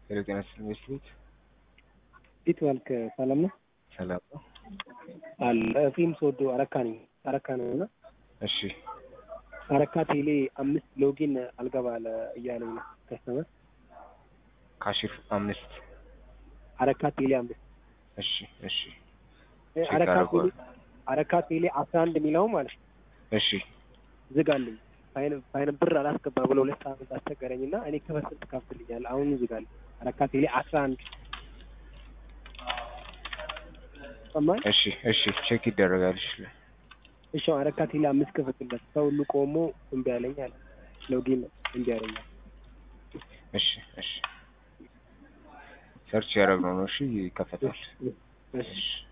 ሄሎ ጤና ይስጥልኝ ቤት እንዴት ዋልክ? ሰላም ነው ሰላም ነው። አለ ፊልም ስወዶ አረካ ነኝ አረካ ነው እና እሺ አረካ ቴሌ አምስት ሎጊን አልገባ አለ እያለኝ ነው ከስተመር ካሽፍ አምስት አረካ ቴሌ አምስት እሺ እሺ እ ቼክ አረካ ቴሌ አደርገዋለሁ። አረካ ቴሌ አስራ አንድ የሚለው ማለት ነው እሺ ዝጋልኝ ፋይን ፋይን ብር አላስገባ ብሎ ሁለት ሳምንት አስቸገረኝ እና እኔ ከበስር ትከፍትልኛል አሁን ዝጋልኝ አረካ ቴሌ አስራ አንድ ሰማኝ እሺ እሺ ቼክ ይደረጋል። እሺ እሺ አረካ ቴሌ አምስት ክፈትለት ሰው ሁሉ ቆሞ እምቢ አለኝ አለ ሎጊን እምቢ አለኝ እሺ እሺ ሰርች ያደረግነው ነው። እሺ ይከፈታል። እሺ እሺ